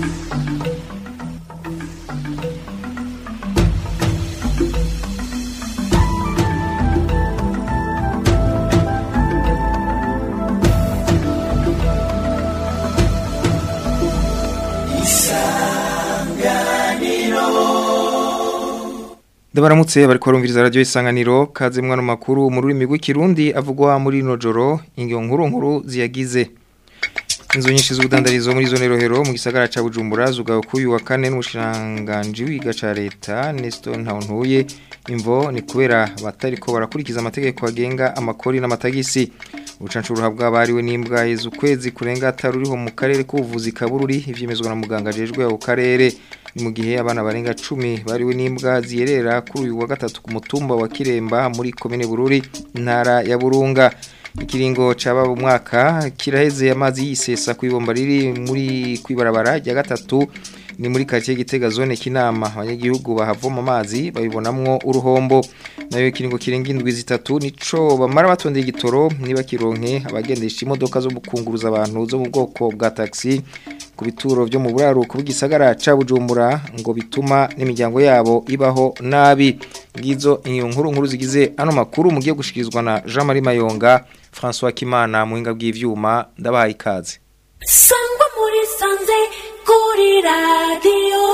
Ndabaramutse bariko barumviriza radio isanganiro kaze mwana makuru mu rurimi rw'ikirundi avugwa muri no joro ingiyo nkuru nkuru ziyagize Inzu nyinshi z'ubudandarizo muri zone rohero mu gisagara ca Bujumbura zugawe kuyu wa kane n'umushiranganji wiga ca leta Nestor Ntawuntuye imvo ni kubera batariko barakurikiza amategeko agenga amakori n'amatagisi ubucancuru habwa bariwe n'imbwa yezu kwezi kurenga ataruriho mu karere k'ubuvuzi kabururi ivyemezwa na muganga jejwe ako karere ni mu gihe abana barenga 10 bariwe n'imbwa ziyerera kuri uyu wa gatatu ku mutumba wa Kiremba muri komine Bururi intara ya Burunga ikiringo caba umwaka kiraheze amazi yisesa kwibomba riri muri kwibarabara rya gatatu ni muri quartier Gitega zone kinama abanyagihugu bahavoma amazi babibonamwo uruhombo nayo ikiringo kirenga indwi zitatu nico bamara batondeye igitoro niba kironke abagendesha imodoka zo gukunguruza abantu zo mu bwoko bwa taxi ku bituro byo mu buraruko bw'igisagara ca Bujumbura ngo bituma n'imiryango yabo ibaho nabi ngizo iyo nkuru nkuru zigize ano makuru mugiye gushikirizwa na Jean Marie Mayonga François Kimana muhinga bw'ivyuma ndabahaye ikaze sangwa muri sanze kuri radiyo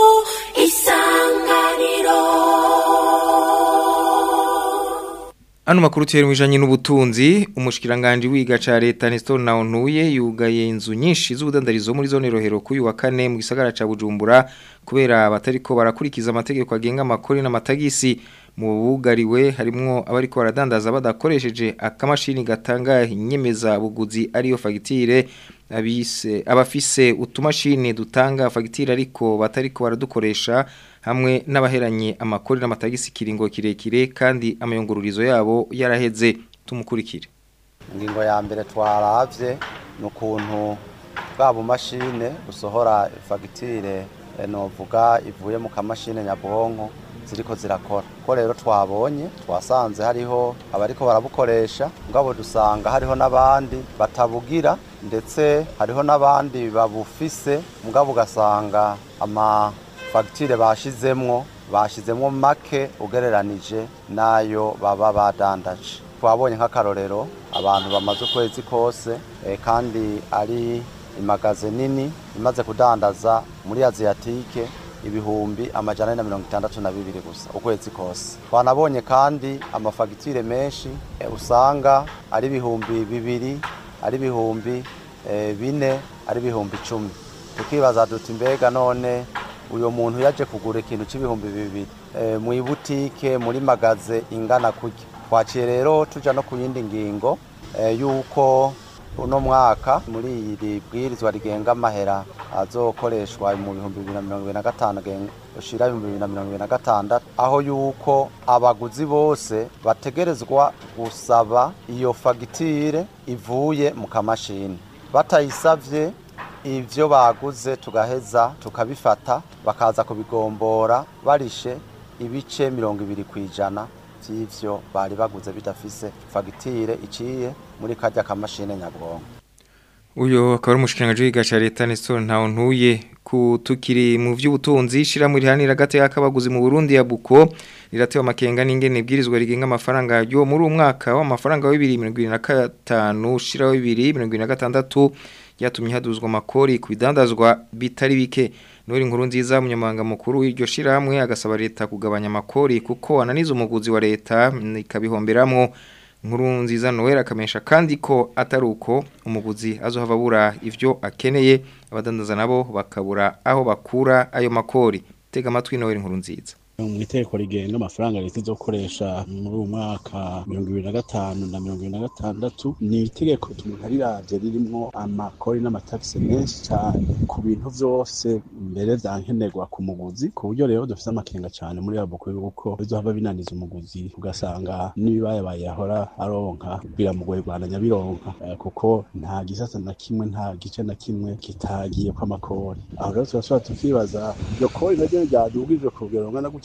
isanganiro Ano makuru tiyeri mwijanye n'ubutunzi umushikiranganje wiga ca leta Nestor Naontuye yugaye inzu nyinshi z'ubudandarizo muri zone rohero kuyu wa kane mu gisagara ca Bujumbura kubera batariko barakurikiza amategeko agenga amakori n'amatagisi mu bugariwe harimwo abariko baradandaza badakoresheje akamashini gatanga inyemeza buguzi ariyo fagitire abise abafise utumashini dutanga fagitire ariko batariko baradukoresha hamwe n'abaheranye amakori n'amatagisi kiringo kirekire kandi amayungururizo yabo yaraheze tumukurikire ingingo ya mbere twaravye ni ukuntu bwa bumashine busohora fagitire novuga ivuye mu kamashine nyabwonko ziriko zirakora ko rero twabonye twasanze hariho abariko barabukoresha ngabo dusanga hariho n'abandi batabugira ndetse hariho n'abandi babufise mugabo ugasanga ama fagitire bashizemwo bashizemwo make ugereranije nayo baba badandaje twabonye nk'akarorero abantu bamaze ukwezi kose eh, kandi ari imagaze nini imaze kudandaza muri aziyatike ibihumbi amajana na mirongo itandatu na bibiri gusa ukwezi kose twanabonye kandi amafagitire menshi eh, usanga ari ibihumbi bibiri ari ibihumbi eh, bine ari ibihumbi icumi tukibaza duti mbega none uyu muntu yaje kugura ikintu cy'ibihumbi bibiri e, mu ibutike muri magaze ingana kurya twaciye rero tuja no ku yindi ngingo e, yuko uno mwaka muri iri bwirizwa rigenga amahera azokoreshwa mu bihumbi bibiri na mirongo ibiri na gatanu ushira ibihumbi bibiri na mirongo ibiri na gatandatu aho yuko abaguzi bose bategerezwa gusaba iyo fagitire ivuye mu kamashini batayisavye ivyo baguze tugaheza tukabifata bakaza kubigombora barishe ibice mirongo ibiri kwijana vy'ivyo bari baguze bidafise fagitire iciye muri karya kamashine nyabwonko uyo akaba ari umushikiranganje wiga ca leta Nestor Ntawuntuye kutukiri mu vy'ubutunzi shira muri hanira gateka kabaguzi mu Burundi ya Buko riratewe amakenga n'ingene bwirizwa rigenga amafaranga yo muri umwaka w'amafaranga wa 2025 shira wa 2026 yatumye haduzwa amakori ku bidandazwa bitari bike nuri nkuru nziza umunyamabanga mukuru w'iryo shiramwe agasaba leta kugabanya amakori kuko ananiza umuguzi wa leta ikabihomberamwo nkuru nziza Noel akamesha kandi ko atari uko umuguzi azohava abura ivyo akeneye abadandaza nabo bakabura aho bakura ayo makori tega amatwi Noel nkuru nziza mu itegeko rigenga amafaranga leta izokoresha muri uyu mwaka mirongo ibiri na gatanu na mirongo ibiri na gatandatu ni itegeko tumuntu ariravye ririmwo amakori n'amatagisi menshi cyane ku bintu vyose mbere vyankenerwa ku muguzi ku buryo rero dufise amakenga cyane muri abo yuko bizohava binaniza umuguzi ugasanga n'ibibayabaye yahora aronka biramugoye rwanda bironka kuko nta gisata na kimwe nta gice na kimwe kitagiye kw'amakori aho rero turashobora tukibaza iryo kori naryo ryadugijwe ku rugero rungana gutyo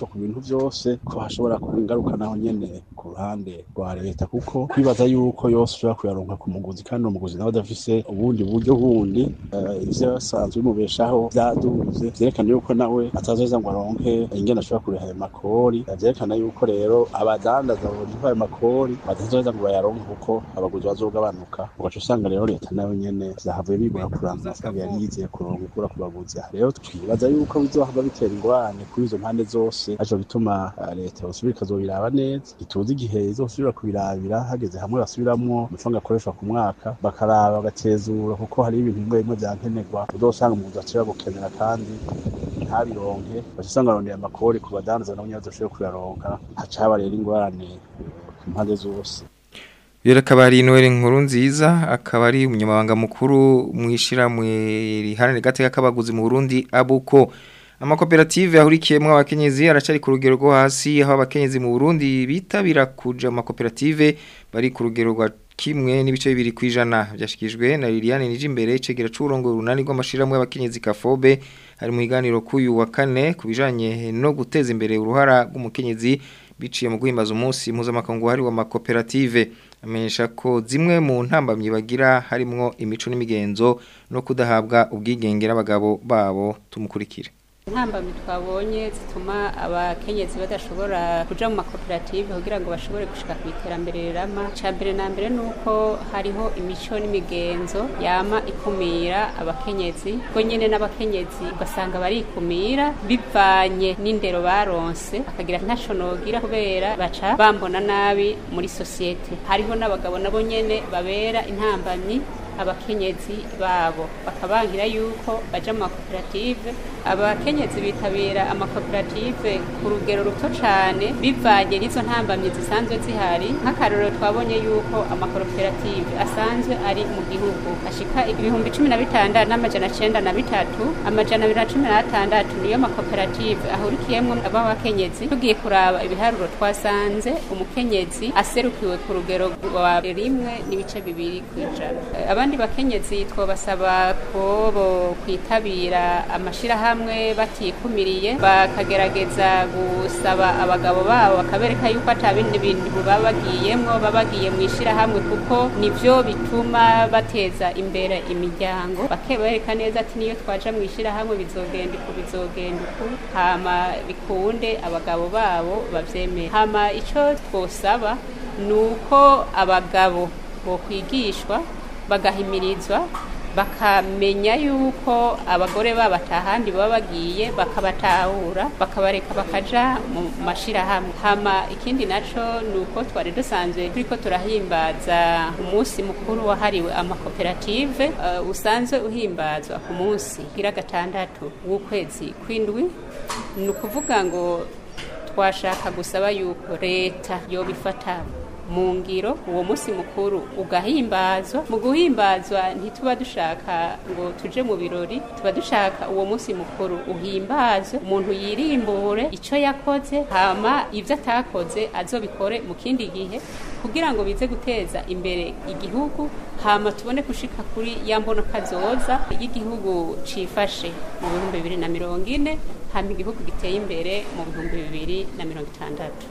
amaraso ku bintu vyose ko hashobora kuba ingaruka naho nyene ku ruhande rwa leta kuko kwibaza yuko yose ushobora kuyaronka ku muguzi kandi uwo muguzi nawe adafise ubundi buryo bundi eh, ivyo yasanzwe bimubeshaho vyaduze vyerekana yuko nawe atazoza ngo aronke ingene ashobora kuriha ayo makori Eh, vyerekana yuko rero abadandaza bonka ayo makori batazoza ngo bayaronke kuko abaguzi bazogabanuka ugaca usanga rero leta nayo nyene vyahavuye bigora kuranka amafaranga yari yizeye kuronka ikura ku baguzi aha rero twibaza yuko bizohava bitera ingorane kuri izo mpande zose aco bituma eh, leta yosubira ikazobiraba neza ituzi igihe izosubira kubirabira hageze hamwe basubiramwo amafaranga akoreshwa ku mwaka bakaraba bagatezura kuko hari ibintu bimwe bimwe vyankenerwa uzosanga umuguzi acira gukenera kandi ntabironke baca usanga arondeye amakori ku badandaza nabo nyene bazoshobore kuyaronka haca haba rero ingorane eh, ku mpande zose Yera kabari Noel nkuru nziza akaba ari umunyamabanga mukuru mwishirahamwe riharanira gateka kabaguzi mu Burundi abuko amakoperative ahurikiyemwo abakenyezi aracari ku rugero rwo hasi aho abakenyezi mu Burundi bitabira kuja mu makoperative bari ku rugero rwa kimwe n'ibice bibiri kwijana byashikijwe na Liliane Nijimbere cegera c'urongo runani rw'amashiramwe y'abakenyezi Kafobe hari mu higaniro kuyu wa kane kubijanye no guteza imbere uruhara rw'umukenyezi biciye mu guhimbaza umunsi mpuzamakungu wahariwe amakoperative amenyesha ko zimwe mu ntambamyi bagira harimwo imico n'imigenzo no kudahabwa ubwigenge n'abagabo babo tumukurikire intambamyi twabonye zituma abakenyezi badashobora kuja mu makoperative kugira ngo bashobore gushika ku iterambere rirama ca mbere na mbere ni uko hariho imico n'imigenzo yama ikumira abakenyezi ubwo nyene n'abakenyezi ugasanga barikumira bivanye n'indero baronse akagira ntaco nogira kubera baca bambona nabi muri sosiyete hariho n'abagabo nabo nyene babera intambamyi abakenyezi babo bakabangira yuko baja mu makoperative abakenyezi bitabira amakoperative ku rugero ruto cane bivanye n'izo ntambamyi zisanzwe zihari nk'akarorero twabonye yuko amakoperative asanzwe ari mu gihugu ashika ibihumbi cumi na bitandatu n'amajana cenda na bitatu amajana abiri na cumi n'atandatu niyo makoperative ahurikiyemwo ab'abakenyezi tugiye kuraba ibiharuro twasanze umukenyezi aserukiwe ku rugero rwa rimwe n'ibice bibiri kw'ijana abandi bakenyezi twabasaba ko bo kwitabira amashirahamwe batikumiriye bakagerageza gusaba abagabo babo bakabereka yuko ata bindi bintu baba bagiyemwo baba bagiye mu ishirahamwe kuko nivyo bituma bateza imbere imiryango bakebereka neza ati niyo twaja mu ishirahamwe bizogenda uku bizogenda uku hama bikunde abagabo babo bavyemere hama ico twosaba ni uko abagabo bokwigishwa bagahimirizwa bakamenya yuko abagore babo atahandi baba bagiye bakabatahura bakabareka bakaja mu mashirahamwe hama ikindi naco ni uko twari dusanzwe turiko turahimbaza umunsi mukuru wahariwe amakoperative uh, usanzwe uhimbazwa ku munsi gira gatandatu w'ukwezi kw'indwi ni ukuvuga ngo twashaka gusaba yuko leta yobifata mu ngiro uwo munsi mukuru ugahimbazwa mu guhimbazwa ntituba dushaka ngo tuje mu birori tuba dushaka uwo munsi mukuru uhimbazwe umuntu yirimbure icyo yakoze hama ibyo atakoze azobikore mu kindi gihe kugira ngo bize guteza imbere igihugu hama tubone gushika kuri ya mbono kazoza y'igihugu cifashe mu bihumbi bibiri na mirongo ine hama igihugu giteye imbere mu bihumbi bibiri na mirongo itandatu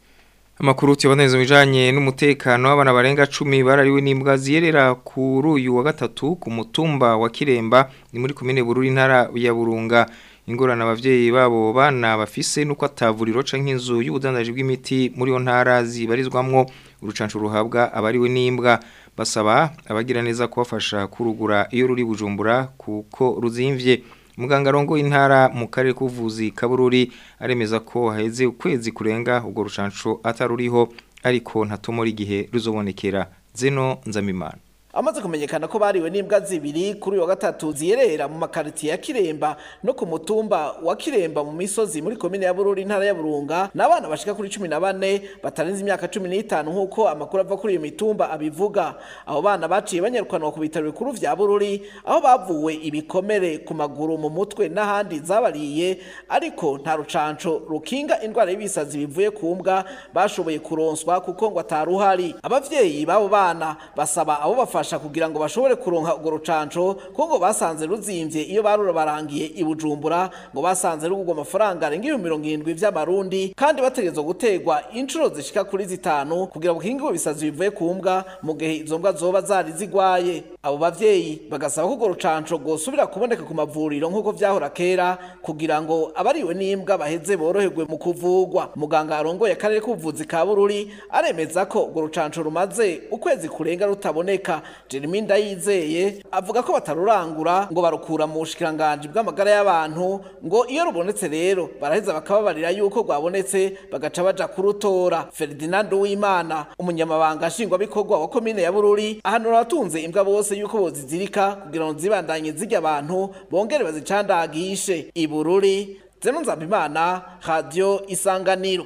Amakuru tuboneza bijanye n'umutekano w'abana barenga 10 barariwe n'imbwa ziyerera kuri uyu wa gatatu ku mutumba wa Kiremba ni muri komine Bururi ntara ya Burunga ingorana abavyeyi babo bana bafise nuko atavuriro canke inzu y'ubudandaji bw'imiti muri yo ntara zibarizwamwo urucanco ruhabwa abariwe n'imbwa basaba abagira neza kubafasha kurugura iyo ruri bujumbura kuko ruzimvye muganga rongo intara mu karere k'ubuvuzi kabururi aremeza ko haheze ukwezi kurenga ubwo rucanco ataruriho ariko ntatomora igihe ruzobonekera zeno nzamimana amaze kumenyekana ko bariwe n'imbwa zibiri kuri wa gatatu ziyerera mu makaritiye ya Kiremba no ku mutumba wa Kiremba mu misozi muri komine ya Bururi intara ya Burunga n'abana bashika kuri 14 batarenze imyaka 15 nkuko amakuru ava kuri iyo mitumba abivuga abo bana baciye banyarukanwa ku bitaro bikuru vya Bururi aho bavuwe ibikomere ku maguru mu mutwe n'ahandi zabariye ariko nta rucanco rukinga indwara y'ibisazi bivuye ku mbwa bashoboye kuronswa kuko ngo ataruhari abavyeyi babo bana basaba abo bafasha kubafasha kugira ngo bashobore kuronka urwo rucanco kuko ngo basanze ruzimvye iyo barubarangiye i Bujumbura ngo basanze rugurwa amafaranga arenga ibihumbi mirongo irindwi vy'amarundi kandi bategerezwa gutegwa inshuro zishika kuri zitanu kugira ngo hingwe ibisazi bivuye ku mbwa mu gihe izo mbwa zoba zari zigwaye abo bavyeyi bagasaba ko urwo rucanco rwosubira kuboneka ku mavuriro nk'uko vyahora kera kugira ngo abariwe n'imbwa baheze boroherwe mu kuvugwa muganga arongoye akarere k'ubuvuzi ka bururi aremeza ko urwo rucanco rumaze ukwezi kurenga rutaboneka jeremy ndayizeye avuga ko batarurangura ngo barukura mu bushikiranganji bw'amagara y'abantu ngo iyo rubonetse rero baraheza bakababarira yuko rwabonetse bagaca baja kurutora ferdinand uwimana umunyamabanga nshingwabikorwa wa komine ya bururi ahanura abatunze imbwa bose yuko bozizirika kugira ngo zibandanye zirya abantu bongere bazicandagishe ibururi zeno nzambimana radio isanganiro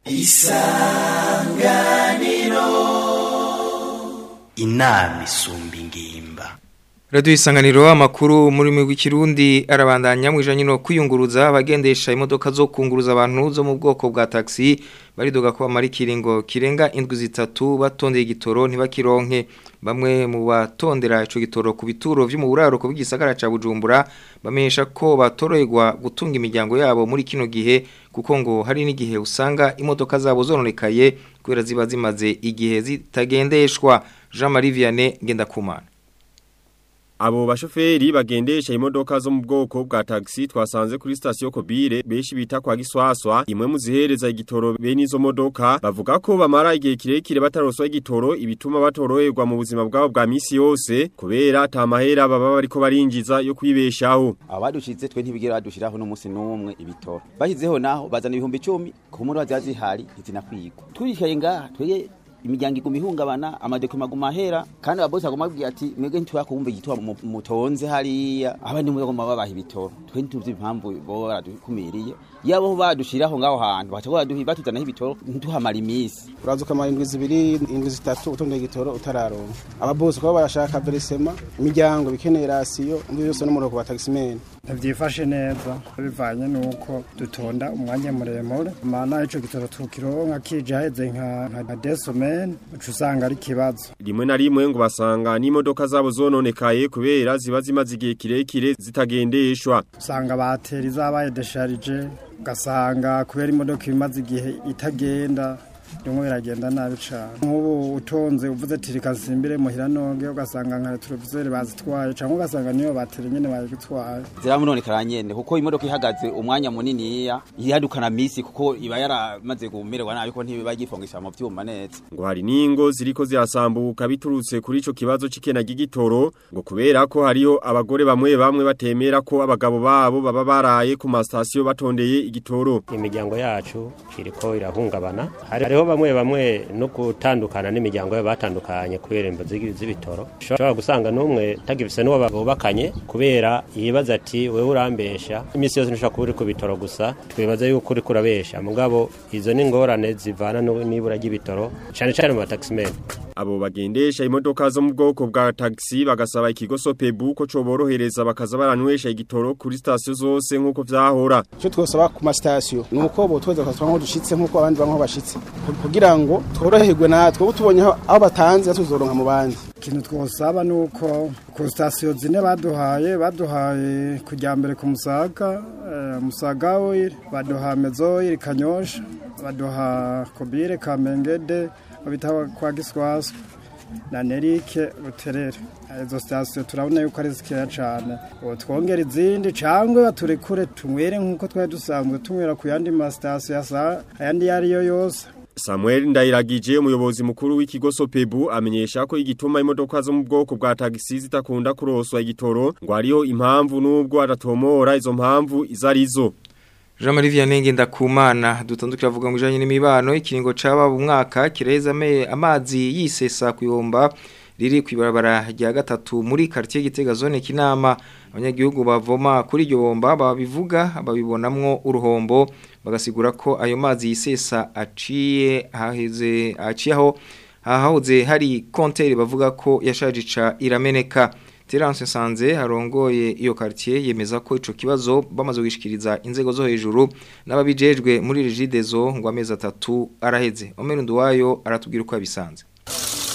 inama isumba ingimba Radio isanganiro amakuru muri mwe w'ikirundi arabandanya mwijanye no kwiyunguruza abagendesha imodoka zo kunguruza abantu zo mu bwoko bwa taxi baridoga ko bamara ikiringo kirenga indwi zitatu batondeye igitoro ntibakironke bamwe mu batondera ico gitoro ku bituro vyo mu buraruko bw'igisagara ca Bujumbura bamenyesha ko batoroherwa gutunga imiryango yabo muri kino gihe kuko ngo hari n'igihe usanga imodoka zabo zononekaye kubera ziba zimaze igihe zitagendeshwa Jean Marie Vianney Ngendakumana Abo bashoferi bagendesha imodoka zo mu bwoko bwa taxi twasanze kuri station Kobire beshi bita kwa Giswaswa imwe mu zihereza igitoro bene izo modoka bavuga ko bamara igihe kirekire bataroswa igitoro ibituma batoroherwa mu buzima bwabo bwa misi yose kubera tamahera baba bariko barinjiza yo kwibeshaho abadushize twe ntibigera badushiraho n'umunsi n'umwe ibitoro bashyizeho naho bazana ibihumbi icumi ku muntu waziba zihari ntizinakwigwa twicaye ngaha twege imiryango iguma ihungabana amadokima aguma ahera kandi ababosi aguma babwira ati mwebwe ntiturakumva igitoro mu- mutonze hariya abandi mugoma babaha ibitoro twe ntituzi impamvu boba baradukumiriye yabo badushiraho ngaho hantu baca baduhi batuzanaho ibitoro ntuhamara iminsi uraza ukamara indwi zibiri indwi zitatu utondeye igitoro utararonka ababosi kuba barashaka verisema imiryango bikeneye rasiyo umwe yose n'umurongo wa tagisimeni ntibyifashe neza bivanye n'uko dutonda umwanya muremure mana ico gitoro tukironka kije haheze nka nka desomene uca usanga ari ikibazo rimwe na rimwe ngo basanga n'imodoka zabo zononekaye kubera ziba zimaze igihe kirekire zitagendeshwa usanga bateri zabaye desharije ugasanga kubera imodoka imaze igihe itagenda rimwe biragenda nabi cane nk'ubu utonze uvuze ati reka nsimbire muhira nonge ugasanga nka televiseri bazitwaye canke ugasanga niyo bateri nyene bayigutwaye ziramunonekara nyene kuko imodoka ihagaze umwanya muniniya yadukana misi kuko iba yaramaze gumererwa nabi ko ntibiba yifongisha mu vyuma neza ngo hari n'ingo ziriko zirasambuka biturutse kuri ico kibazo c'ikena ry'igitoro ngo kubera ko hariho abagore bamwe bamwe batemera ko abagabo babo baba baraye ku masitasiyo batondeye igitoro imiryango yacu iriko irahungabana Hari- hariho bamwe bamwe no gutandukana n'imiryango yabo batandukanye kubera imbo z'i- z'ibitoro ushobora gusanga n'umwe tagifise n'uwo bubakanye kubera yibaza ati wewe urambesha iminsi yose ntushobora kuba uri ku bitoro gusa twibaza yuko uriko urabesha mugabo izo ni ingorane zivana no- n'ibura ry'ibitoro cane cane mu bataximeni abo bagendesha imodoka zo mu bwoko bwa taxi bagasaba ikigo sopebu ko coborohereza bakaza baranywesha igitoro kuri sitasiyo zose nk'uko vyahora icyo twosaba ku masitasiyo ni uko botweza bakatwa nk'aho dushitse nk'uko abandi bamwe bashitse kugira ngo tworoherwe natwe ubu tubonye aho aho batanze tuzoronka mu bandi ikintu twosaba ni uko ku sitasiyo zine baduhaye baduhaye kujya mbere ku musaga eh, musaga oil baduha mezo oil kanyosha baduha kobire kamengede babita kwa giswaswa na nerike buterere izo sitasiyo turabona yuko ari zikeya cyane ubu twongera izindi cyangwa baturekure tunywere nk'uko twari dusanzwe tunywera ku yandi masitasiyo yasa ayandi iyo ari yo yose Samuel Ndayiragije umuyobozi mukuru w'ikigo Sopebu amenyesha ko igituma imodoka zo mu bwoko bwa taxi zitakunda kuroswa igitoro ngo hariho impamvu nubwo adatomora izo mpamvu izarizo Jean Marie Vianney Ngendakumana dutandukira avuga ngo ijanye n'imibano ikiringo caba mu mwaka kireza ame- amazi yisesa kuyomba riri kwibarabara rya gatatu muri quartier Gitega zone kinama abanyagihugu bavoma kuri iryo bomba babivuga babibonamwo uruhombo bagasigura ko ayo mazi yisesa aciye haheze aciyeho hahoze hari konteri bavuga ko yashaje ica irameneka Terence Sanze harongoye iyo quartier yemeza ko ico kibazo bamaze gushikiriza inzego zo hejuru n'ababijejwe muri Regidezo ngo amezi atatu araheze Omer Nduwayo aratubwira uko yabisanze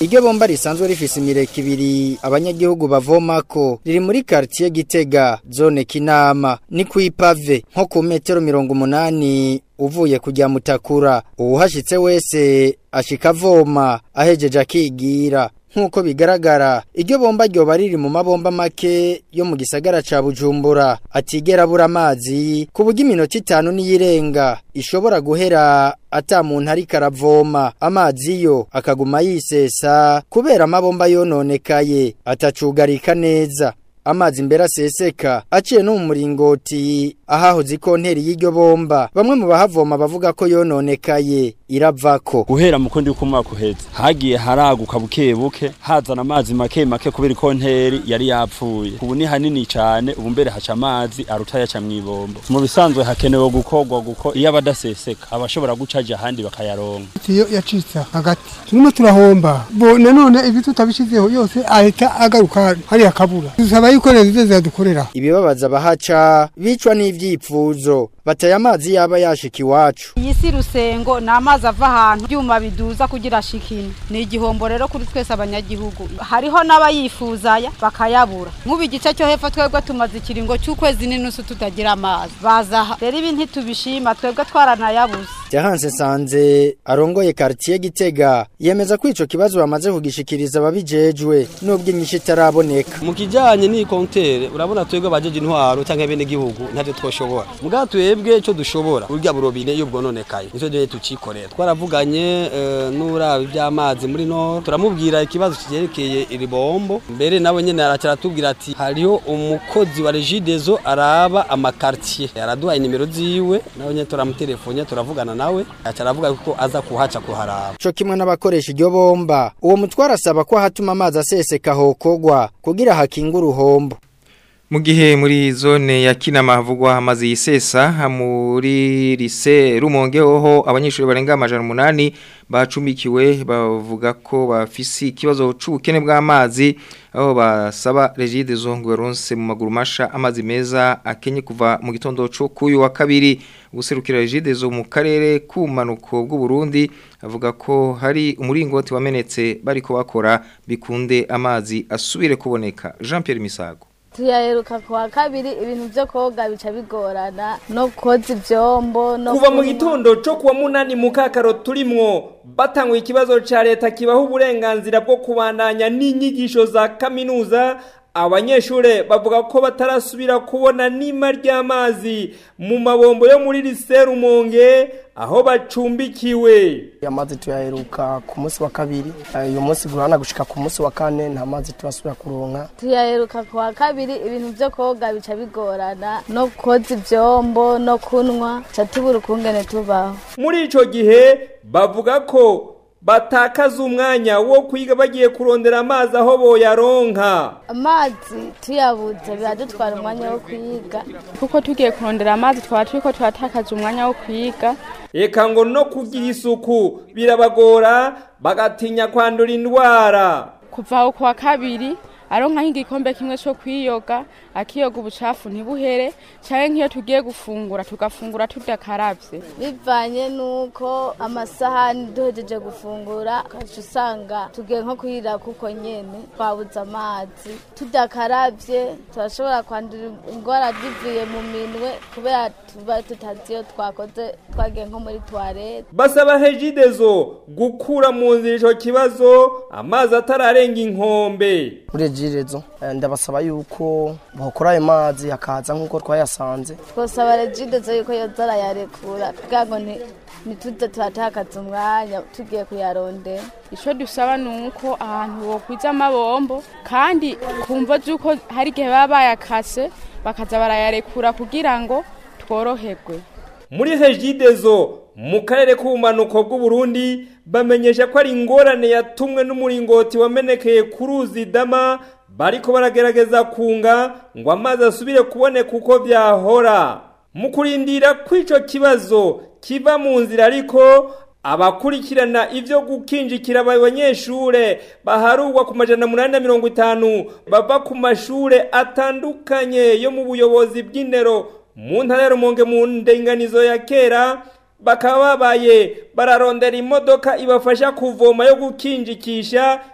iryo bomba risanzwe rifise imireka ibiri abanyagihugu bavomako riri muri quartier Gitega zone Kinama ni kwipave nko ku metero mirongo umunani uvuye kujya mutakura uwuhashitse wese ashika avoma ahejeje akigira nk'uko bigaragara iryo bomba ryoba riri mu mabomba make yo mu gisagara ca bujumbura atigera abura amazi ku buryo iminota itanu n'iyirenga ishobora guhera ata muntu ariko aravoma amazi yo akaguma yisesa kubera amabomba yononekaye atacugarika neza amazi mbere aseseka aciye no mu muringoti ahahoze ikonteri y'iryo bomba bamwe mu bahavoma bavuga ko yononekaye iravako guhera mu kundi kumwaka uheze hagiye haraguka buke buke hazana amazi make make kubera ikonteri yari yapfuye ubu ni hanini cyane ubu mbere haca amazi aruta yaca mw'ibombo mu bisanzwe hakenewe gukorwa guko iyo abadaseseka abashobora gucaja ahandi bakayaronka iyo yacitse hagati turimo turahomba bo nanone ibi tutabishizeho yose ahita agaruka hariya kabura dusaba yuko leta izo zidukorera ibibabaza abahaca bicwa n'ivyipfuzo bateye amazi yaba yashika iwacu iyi si rusengo ni amazi ava ahantu ibyuma biduza kugira ashikine ni igihombo rero kuri twese abanyagihugu hariho n'abayifuzaya bakayabura nk'ubu igice cyo hepfo twebwe tumaze ikiringo cy'ukwezi n'inusu tutagira amazi bazaha rero ibi ntitubishima twebwe twaranayabuze Jahanse Sanze arongoye quartier Gitega yemeza ko ico kibazo bamaze kugishikiriza ababijejwe nubwo inyishu itaraboneka mu kijanye ni kontere urabona twebwe abajeje intwaro canke bene gihugu ntavyo twoshobora muga twebwe ico dushobora urya burobine iyo bwononekaye nico deye tucikorera twaravuganye uh, n'urabi by'amazi muri no turamubwira ikibazo kigerekeye iri bombo mbere nawe nyene aracaratubwira ati hariho umukozi wa Regideso araba amakartier araduha inimero ziwe nawe nyene turamutelefone turavugana nawe acaravuga ko aza kuhaca kuharaba co kimwe n'abakoresha iryo bomba uwo mutwara asaba ko hatuma amazi aseseka hokogwa kugira hakinga uruhombo mu gihe muri zone ya kinama havugwa amazi yisesa muri lise rumonge hoho abanyeshuri barenga amajana umunani bacumbikiwe bavuga ko bafise ikibazo c'ubukene bw'amazi aho basaba regide zongo yaronse mu maguru masha amazi meza akenye kuva mu gitondo cyo kuyu wa kabiri guserukira regide zo mu karere k'umanuko bw'u Burundi avuga ko hari umuringoti wamenetse bariko bakora bikunde amazi asubire kuboneka Jean Pierre Misago tuyaheruka ku wa kabiri ibintu byo koga bica bigorana no koza ivyombo no kuva mu gitondo cyo kuwa munani mu kakaro turimwo batanguye ikibazo ca leta kibaho uburenganzira bwo kubandanya n'inyigisho za kaminuza abanyeshure bavuga ko batarasubira kubona nima ry'amazi mu mabombo yo muri Rumonge aho bacumbikiwe amazi tuyaheruka ku munsi wa kabiri uyu munsi gurana gushika ku munsi wa kane nta mazi turasubira kuronka tuyaheruka ku wa kabiri ibintu byo koga bica bigorana no koza ivyombo no kunwa ca tubura ukungene tubaho muri ico gihe bavuga ko batakaza umwanya wo kwiga bagiye kurondera amazi aho boyaronka amazi tuyabuze biradutwara umwanya wo kwiga kuko tugiye kurondera amazi twaba turiko turatakaza umwanya wo kwiga eka ngo no kugira isuku birabagora bagatinya kwandura indwara kuva aho kuwa kabiri aronka nk'igikombe kimwe cyo kwiyoga akiyoga ubucafu ntibuhere cyangwa nk'iyo tugiye gufungura tugafungura tudakaravye bivanye nuko amasahani duhejeje gufungura ukaca usanga tugiye nko kwirira kuko nyene twabuze amazi tudakaravye turashobora kwandura indwara zivuye mu minwe kubera tuba tutazi iyo twakoze twagiye nko muri toilette basaba hejidezo gukura mu nzira ico kibazo amazi atararenga inkombe muri regidezo ndabasaba yuko bokora ayo mazi akaza nk'uko twayasanze twosaba regidezo yuko yoza arayarekura kugira ngo ntituze turatakaza umwanya tugiye kuyarondera icyo dusaba ni uko ahantu bokwiza amabombo kandi kumva z'uko hari igihe baba bayakase bakaza barayarekura kugira ngo tworoherwe muri hejidezo mu karere k'ubumanuko bw'uburundi bamenyesha ko ari ingorane yatumwe n'umuringoti wamenekeye ku ruzi dama bariko baragerageza kunga ngo amazi asubire kuboneka uko byahora mu kurindira kw'ico kibazo kiva mu nzira ariko abakurikirana ivyo gukinjikira abanyeshure baharugwa ku majana munani na mirongo itanu bava ku mashure atandukanye yo mu buyobozi bw'indero mu ntara ya rumonge mu ndenganizo ya kera bakaba babaye bararondera imodoka ibafasha kuvoma yo gukinjikisha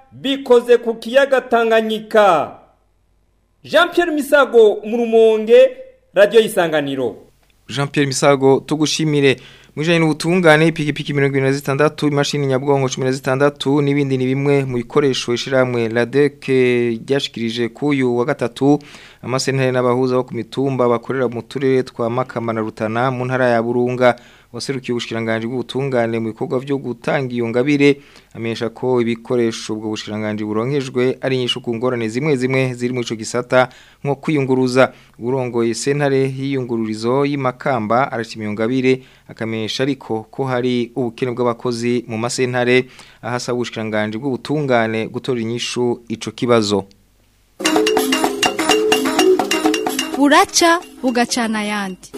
bikoze ku kiyaga Tanganyika Jean Pierre Misago mu rumonge radio isanganiro Jean Pierre Misago tugushimire mwijanye n'ubutungane ipikipiki 26 imashini nyabwonko 16 n'ibindi ni bimwe mu bikoresho ishiramwe LADEC ryashikirije kuyu wa gatatu amasentare n'abahuza bo ku mitumba bakorera mu turere twa Makamba na Rutana mu ntara ya Burunga waserukiye ubushiranganje bw'ubutungane mu bikorwa byo gutanga iyo ngabire amenyesha ko ibikoresho ubwo bushiranganje buronkejwe ari nyishu ku ngorane zimwe zimwe ziri mu ico gisata nko kwiyunguruza urongoye sentare y'iyungururizo y'imakamba arashima iyo ngabire akamenyesha ariko ko hari ubukene bw'abakozi mu masentare ahasaba ubushiranganje bw'ubutungane gutora inyishu ico kibazo buraca bugacana ayandi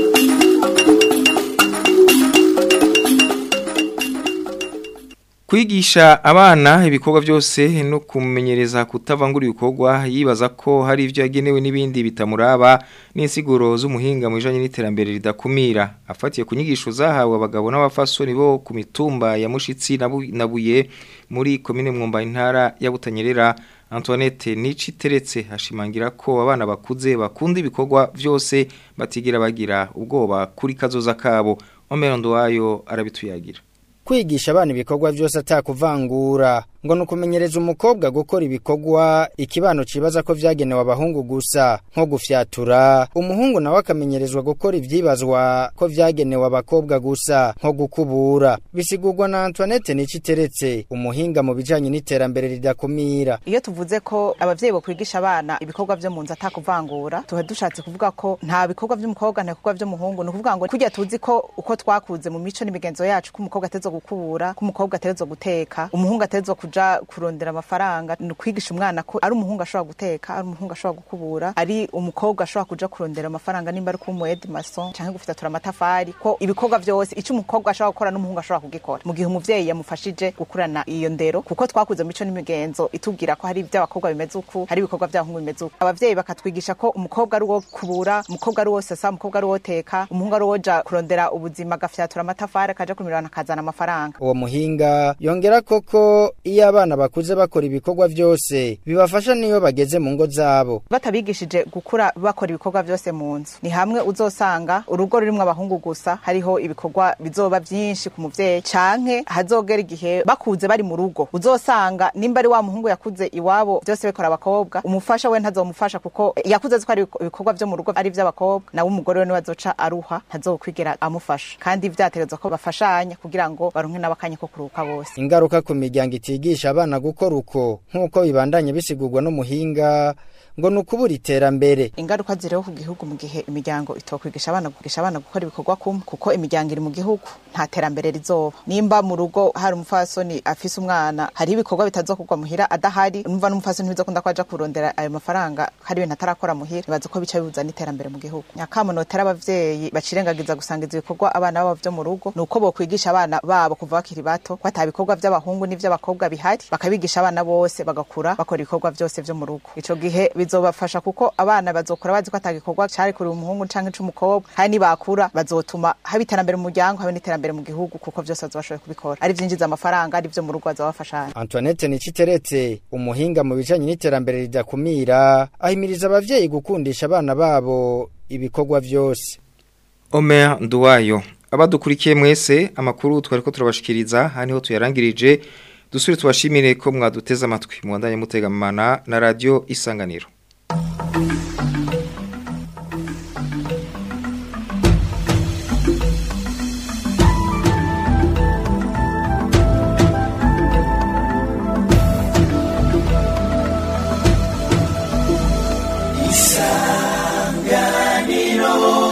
Kwigisha abana ibikorwa byose no kumenyereza kutavangura ibikorwa yibaza ko hari ibyo yagenewe n'ibindi bitamuraba n'insiguro z'umuhinga mu bijanye n'iterambere ridakumira afatiye ku nyigisho zahawe abagabo n'abafasoni bo ku mitumba ya Mushitsi nabuye muri komine Mwumba intara ya Butanyerera Antoinette Nici teretse hashimangira ko abana bakuze bakunda ibikorwa byose batigira bagira ubwoba kuri kazoza kabo Omerondo wayo arabituyagira kwigisha abana ibikorwa byose atakuvangura ngo nukumenyereza umukobwa gukora ibikorwa ikibano cibaza ko vyagenewe abahungu gusa nko gufyatura umuhungu nawe akamenyerezwa gukora ivyibazwa ko vyagenewe abakobwa gusa nko gukubura bisigurwa na Antoinette Niciteretse umuhinga mu bijanye n'iterambere ridakumira iyo tuvuze ko abavyeyi bokwigisha abana ibikorwa vyo mu nzu atakuvangura tuba dushatse kuvuga ko nta bikorwa vy'umukobwa nta bikorwa vy'umuhungu ni ukuvuga ngo kurya tuzi ko uko twakuze mu mico n'imigenzo yacu ko umukobwa ateza gukubura ko umukobwa ateza guteka umuhungu ateza kuja kurondera amafaranga ni ukwigisha umwana ko ari umuhungu ashobora guteka ari umuhungu ashobora gukubura ari umukobwa ashobora kuja kurondera amafaranga nimba ari kuba umu mason canke gufitatura amatafari ko ibikorwa vyose ico umukobwa ashobora gukora n'umuhungu ashobora kugikora mu gihe umuvyeyi yamufashije gukurana iyo ndero kuko twakuze mu mico n'imigenzo itubwira ko hari ivy'abakobwa bimeze uku hari ibikorwa vy'abahungu bimeze uku abavyeyi bakatwigisha ko umukobwa ari uwo kubura umukobwa ari uwo sesa umukobwa ari uwo teka umuhungu ari uwo ja kurondera ubuzima agafyatura amatafari akaja kumirana akazana amafaranga uwo muhinga yongera koko iyo abana bakuze bakora ibikorwa byose bibafasha niyo bageze mu ngo zabo batabigishije gukura bakora ibikorwa byose mu nzu ni hamwe uzosanga urugo rurimwo abahungu gusa hariho ibikorwa bizoba byinshi ku muvyeyi canke hazogera igihe bakuze bari mu rugo uzosanga nimba ari wa muhungu yakuze iwabo byose bikora abakobwa umufasha we ntazomufasha kuko yakuze azi ko ari ibikorwa vyo mu rugo ari ivy'abakobwa nawe umugore we niwe azoca aruha ntazokwigera amufasha kandi vyategerezwa ko bafashanya kugira ngo baronke n'abakanya ko kuruhuka bose ingaruka ku miryango itigisha abana gukora uko nk'uko bibandanye bisigurwa n'umuhinga ngo ni ukubura iterambere ingaruka ziriho ku gihugu mu gihe imiryango itokwigisha abana kwigisha abana gukora ibikorwa kumwe kuko imiryango iri mu gihugu nta terambere rizoba nimba mu rugo hari umufasoni afise umwana hari ibikorwa bitazokorwa muhira adahari numva n'umufasoni ntibizokunda ko aja kurondera ayo mafaranga hari ibintu atarakora muhira bibaza ko bica bibuza n'iterambere mu gihugu nyakamunotera abavyeyi bacirengagiza gusangiza ibikorwa abana babo vyo mu rugo ni uko bokwigisha abana babo kuva bakiri bato ko ata bikorwa vy'abahungu n'ivy'abakobwa bihari bakabigisha abana bose bagakura bakora ibikorwa vyose vyo mu rugo ico gihe bizobafasha kuko abana bazokura bazi ko atagikorwa cari kuri umuhungu canke c'umukobwa hari nibakura bazotuma haba iterambere mu muryango habe n'iterambere mu gihugu kuko vyose bazobashoboye kubikora ari vyinjiza amafaranga ari vyo mu rugo bazobafashanya Antoinette Niciteretse umuhinga mu bijanye n'iterambere ridakumira ahimiriza abavyeyi gukundisha abana babo ibikorwa vyose Omer Nduwayo abadukurikiye mwese amakuru twari ko turabashikiriza haniho tuyarangirije dusubire tubashimire ko mwaduteze amatwi muwandanye mutegamana na radio isanganiro isanganiro